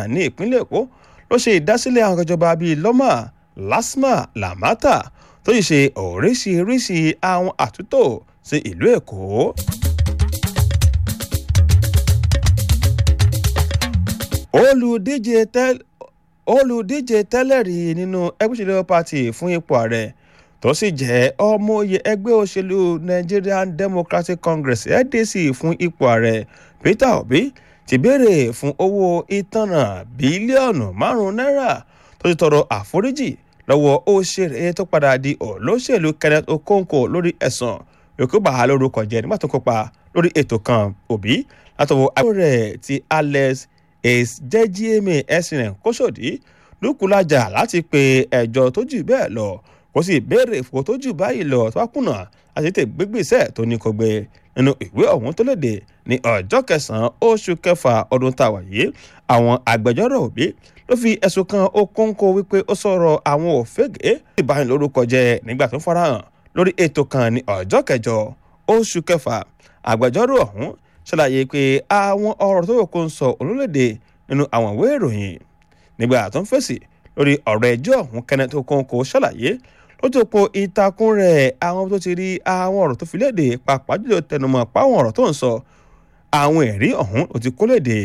ní ìpínlẹ̀ èkó ló ṣe ìdásílẹ̀ àwọn ìjọba bíi lọ́mà lásmà làmátà tó yìí ṣe oríṣiríṣi àwọn àtúntò sí ìlú èkó. olùdíje tẹ́lẹ̀ olùdíje tẹ́lẹ̀rí nínú ẹgbẹ́ òṣèlú party fún ipò ààrẹ tó sì jẹ́ ọmọoyè ẹgbẹ́ òṣèlú nigerian democratic congress ndc fún ipò ààrẹ peter obi ti béèrè fún owó ìtanràn bílíọ̀nù márùn-ún náírà tó ti tọrọ àforíjì lọ́wọ́ òṣèré tó padà di olóṣèlú kenneth okonkwo lórí ẹ̀sùn yòókùbà lórúkọ jẹ́ nígbà tó kópa lórí ètò kan òbí látọwọ́ àbúrò rẹ̀ ti alex jẹ́jíẹ́mẹ̀ ẹ̀sìn rẹ̀ kóṣòdì lùkùlájà láti pe ẹjọ́ tó jù bẹ́ẹ̀ lọ kó sì béèrè fò tó jù báyìí lọ tó bá kùnà àti tètè gbégbèsè tó ní kó gbé nínú ìwé ọ̀hún tó léde ní ọjọ́ kẹsàn-án oṣù kẹfà ọdún tá a wà yìí àwọn agbẹjọ́rò òbí ló fi ẹ̀sùn kan okòǹkò wípé ó sọ̀rọ̀ àwọn òfégè ìbáyìí lórúkọ jẹ nígbà tó farahàn lórí ètò kan ní ọjọ́ kẹjọ oṣù kẹfà agbẹjọ́rò ọ̀hún ṣàlàyé pé àwọn ọ̀rọ̀ tó yẹ kó ń sọ olólèdè nínú àwọn ìwé ìròyìn nígbà tó ń fèsì lórí ọ̀rọ̀ ẹjọ́ ọ̀hún kenneth okonkwo ṣàlàyé lójú òpó ìtakùn rẹ̀ àwọn tó ti rí àwọn ọ̀rọ̀ tó fi léde pàápàá jùlọ tẹnumọ́ páwọn ọ̀rọ̀ tó ń sọ àwọn ẹ̀rí ọ̀hún ló ti kó léde.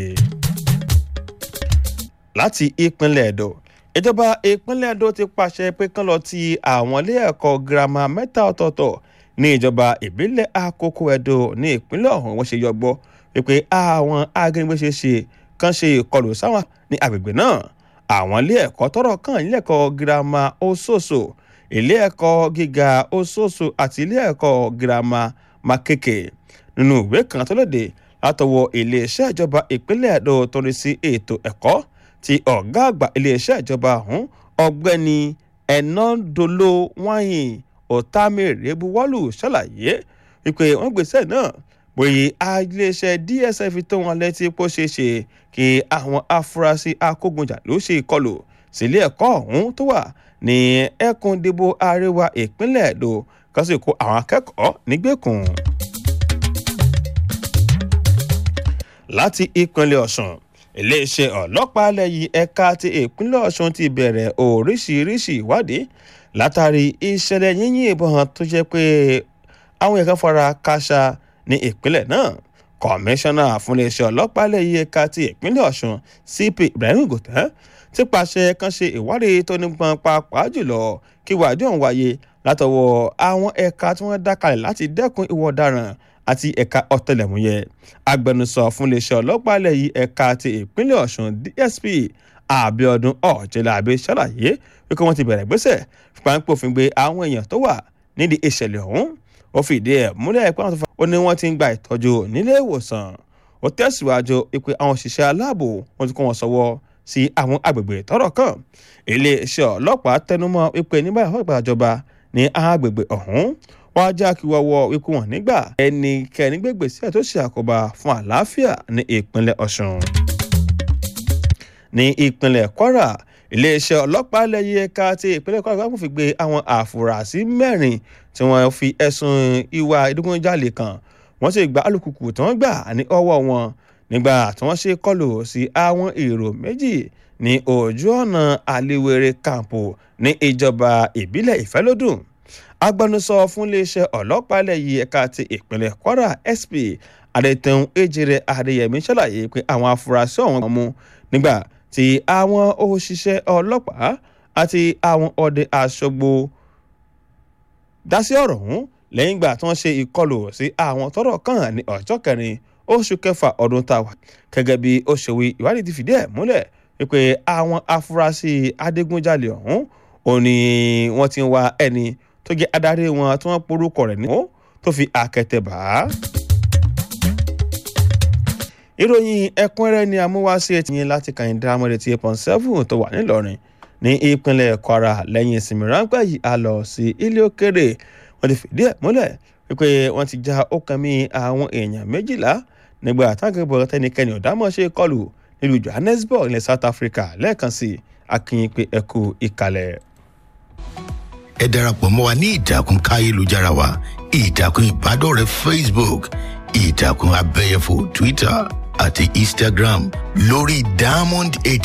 láti ìpínlẹ̀ ẹ̀dọ̀ ìjọba ìpínlẹ̀ ẹ̀dọ̀ ti pàṣẹ pé kán lọ ti àwọn ilé ẹ̀kọ́ girama mẹ́ta ọ̀tọ̀ọ̀tọ̀ ní ìjọba ìbílẹ̀ àkókò ẹ̀dọ̀ ní ìpínlẹ̀ ọ̀hún wọ́n ṣe yọgbọ́ wípé àwọn agbègbè ṣe ṣe kán ṣe ìkọlù sáwọn ní agbègbè náà àwọn ilé ẹ̀kọ́ tọrọ kàn ilé ẹ̀kọ́ girama ososo ilé ẹ̀kọ́ gíga ososo àti ilé ẹ̀kọ́ girama makeke nínú ìwé kan tó léde látọwọ́ iléeṣẹ́ ìjọba ìpínlẹ̀ ẹ̀dọ̀ tó rí sí ètò ẹ̀kọ́ ti ọ̀gá àgbà iléeṣẹ́ ìjọba ọ̀hún ọ̀gbẹ́ni ẹ̀nàdolo wáyìn ọ̀tàmẹ̀rẹ̀ buwọ́lù ṣàlàyé wípé wọ́n gbèsè náà bóyá iléeṣẹ́ dsf tó wọn létí pó ṣe ṣe kí àwọn afurasí akógunjà ló ṣe ìkọlù sílé ẹ̀kọ́ ọ̀hún tó wà ní ẹkùn ìdìbò àríwá ìpínlẹ̀ èdò kan sì kó àwọn akẹ́kọ̀ọ́ nígbèkùn. láti ìpínlẹ̀ ọ̀sùn iléeṣẹ́ ọlọ́pàá lẹ́yìn ẹ̀ka ti ìpínlẹ̀ ọ̀sùn ti bẹ̀rẹ̀ oríṣiríṣi ìwádìí látàrí ìṣẹ̀lẹ̀ yíyìn ìbọn tó jẹ́ pé àwọn èèyàn kan fara káṣá ní ìpínlẹ̀ náà kọmíṣánná fún iléeṣẹ́ ọlọ́pàá lẹ́yìn ẹ̀ka ti ìpínlẹ̀ ọ̀sùn cp ibrahim gòtẹ́ ti pàṣẹ kan ṣe ìwádìí tó nípọn pàápàá jùlọ kí ìwádìí ọ̀hún wáyé látọwọ́ àwọn ẹ̀ka tí wọ́n dá kalẹ̀ láti dẹ́kun ìwà ọ̀daràn àti ẹ̀ka ọ̀tẹlẹ̀múyẹ́ agbẹnusọ fún iléeṣẹ́ ọlọ́pàá lẹ́yìn ẹ̀ka ti ìpínlẹ̀ ọ̀sùn dsp abiodun ọ̀jẹ̀lábí ṣàlàyé wípé wọ́n ti bẹ̀rẹ̀ gbèsè páńpẹ́ òfin gbé àwọn èèyàn tó wà nídìí ìṣẹ̀lẹ̀ ọ̀hún ó fìdí ẹ̀ múlẹ̀ pé àwọn tó fà ó ní wọ́n ti ń gba ìtọ́jú nílé ìwòsàn ó tẹ̀síwájú pé àwọn òṣìṣẹ́ aláàbò wọ́n ti kó wọn sọ́wọ́ sí àwọn agbègbè tọ́rọ̀ kàn iléeṣẹ́ ọlọ́pàá tẹnumọ́ wípé nígbà ìjọba ní agbègbè ọ̀hún wọ́n á já kí wọ́wọ́ wípé wọ́n nígbà ẹnikẹ́ni gbégbèsè tó ṣe àkóbá fún àlàáfíà ní ìpínlẹ̀ ọ̀ṣun ní ìpínlẹ̀ kwara iléeṣẹ́ ọlọ́pàá lẹ́yìn ẹ̀ka ti ìpínlẹ̀ kwara wọ́n fi gbé àwọn àfúrásì mẹ́rin tí wọ́n fi ẹ̀sùn ìwà ìdígunjalè kan wọ́n sì gba alùpùpù tí wọ́n gbà ní ọwọ́ wọn nígbà tí wọ́n ṣe kọlù sí àwọn èrò méjì ní ojú ọ̀nà àlewere kàǹpù ní ìjọba ìbílẹ̀ ìfẹ́lódùn agbẹnusọ fún iléeṣẹ́ ọlọ́pàá lẹ́yìn ẹ̀ka ti ìpínlẹ̀ kwara sp adétẹ̀hún ejire adéyẹmí ṣàlàyé pé àwọn afurasí ọ̀hún mú nígbà tí àwọn òṣìṣẹ́ ọlọ́pàá àti àwọn ọdẹ aṣọ́gbó dá sí ọ̀rọ̀ ọ̀hún lẹ́yìn ìgbà tí wọ́n ṣe ìkọlù sí àwọn tọ́rọ̀ kàn ní ọjọ́ kẹrin oṣù kẹfà ọdún tá a wà gẹ́gẹ́ bí ó ṣe wí ìwádìí ti fìdí ẹ̀ múlẹ̀ wípé àwọn afurasí adigunjalè ọ̀hún ò ní wọ́n ti ń wá ẹni tó jẹ́ adarí wọn tí wọ́n porúkọ rẹ̀ ní tó fi àkẹ́tẹ̀ bá a ìròyìn ẹ̀kúnrẹ́rẹ́ ni amúwáṣí ẹtì yẹn láti kàn dá mọ́lẹ̀ tí eight point seven tó wà nílọrin ní ìpínlẹ̀ kwara lẹ́yìn ìsinmi ráńpẹ́ yìí a lọ sí ilé òkèrè wọ́n ti fìdí ẹ̀ múlẹ̀ wípé wọ́n ti já ọkàn àwọn èèyàn méjìlá nígbà tágbẹ̀bọ̀ tẹnikẹ́ni ọ̀dámọ̀ ṣe kọlù nílùú johannesburg ilẹ̀ south africa lẹ́ẹ̀kan sí akínyìn pé ẹ kú ìkàlẹ̀. ẹ darapọ̀ mọ́ wa ní ìtàkùn káyélujára wa ìtàkùn ìbádọ́rẹ̀ẹ́ facebook ìtàkùn abẹ́yẹfò twitter àti instagram lórí diamond eight